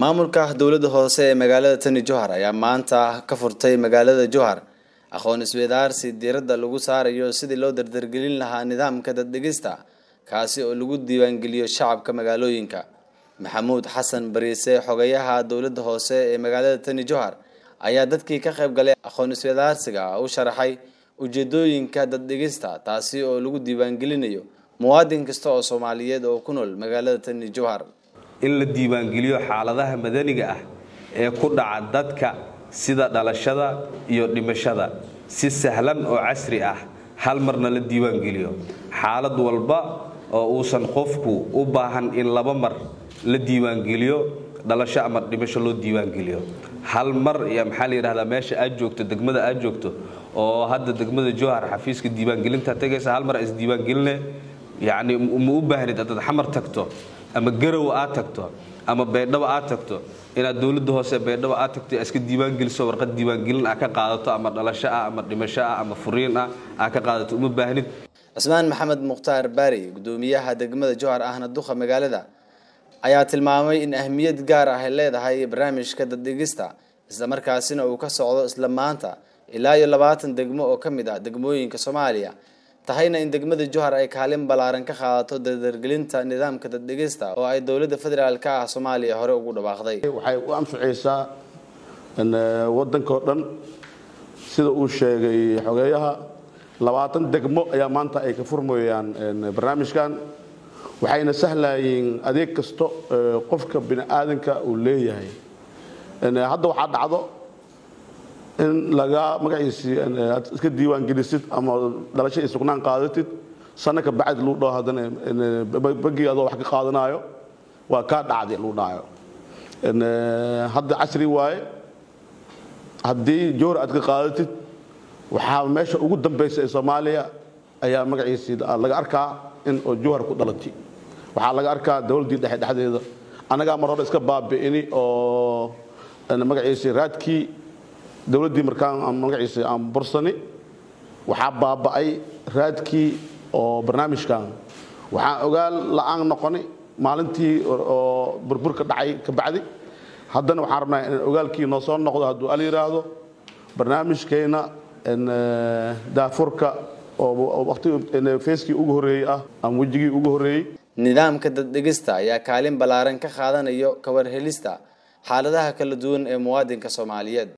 maamulka dowladda hoose ee magaalada tani johar ayaa maanta ka furtay magaalada johar aqoon isweydaarsi diiradda lagu saarayo sidii loo dardargelin lahaa nidaamka daddegista kaasi oo lagu diiwaangeliyo shacabka magaalooyinka maxamuud xasan bariise xogayaha dowladda hoose ee magaalada tani johar ayaa dadkii ka qayb galay aqoon isweydaarsiga u sharaxay ujeedooyinka daddegista taasi oo lagu diiwaangelinayo muwaadin kasta oo soomaaliyeed oo ku nool magaalada tani johar in la diiwaangeliyo xaaladaha madaniga ah ee ku dhaca dadka sida dhalashada iyo dhimashada si sahlan oo casri ah hal marna la diiwaangeliyo xaalad walba oo uusan qofku u baahan in laba mar la diiwaangeliyo dhalasho ama dhimasho loo diiwaangeliyo hal mar iyo maxaa la yidhahdaa meesha aad joogto degmada aad joogto oo hadda degmada johar xafiiska diiwaangelinta tegaysa hal mar isdiiwaangeline yacni ma u baahnid haddaad xamar tagto ama garow aad tagto ama baydhabo aad tagto inaad dowladda hoose baydhabo aad tagto iska diiwaangeliso warqad diiwaangelin ah ka qaadato ama dhalasho ah ama dhimasho ah ama furiin ah aa ka qaadato uma baahnid cusmaan maxamed mukhtaar baari gudoomiyaha degmada johar ahna duqa magaalada ayaa tilmaamay in ahmiyad gaar ah ay leedahay barnaamijka daddegista islamarkaasina uu ka socdo isla maanta ilaa iyo labaatan degmo oo ka mid ah degmooyinka soomaaliya tahayna in degmada johar ay kaalin ballaaran ka qaadato dardargelinta nidaamka daddegista oo ay dowladda federaalk ah soomaaliya hore ugu dhawaaqday waxay u anficaysaa waddanka oo dhan sida uu sheegay xogeeyaha labaatan degmo ayaa maanta ay ka furmayaan barnaamijkan waxayna sahlayeen adeeg kasto qofka bini aadanka uu leeyahay hadda waxaa dhacdo in laga magaciisii aad iska diiwaan gelisid ama dhalasho iyo sugnaan qaadatid sanno ka bacdi lagu dhaho haddana bagii adoo wax ka qaadanaayo waa kaa dhacday lagu dhahayo hadda casri waaye haddii joor aad ka qaadatid waxaa meesha ugu dambaysa ee soomaaliya ayaa magaciisii laga arkaa in oo jowhar ku dhalatay waxaa laga arkaa dowladdii dhexe dhexdeeda annagaa mar hore iska baabi'ini oo magaciisii raadkii dowladdii markaan magaciisii aan bursani waxaa baaba'ay raadkii oo barnaamijkan waxaan ogaal la'aan noqoni maalintii oo burburka dhacay ka bacdi haddana waxaan rabnaa in ogaalkii noo soo noqdo hadduu al yidhaahdo barnaamijkeenna daafurka oo waqti feeskii ugu horreeyey ah ama wejigii ugu horreeyey nidaamka daddegista ayaa kaalin ballaaran ka qaadanayo kawarhelista xaaladaha kala duwan ee muwaadinka soomaaliyeed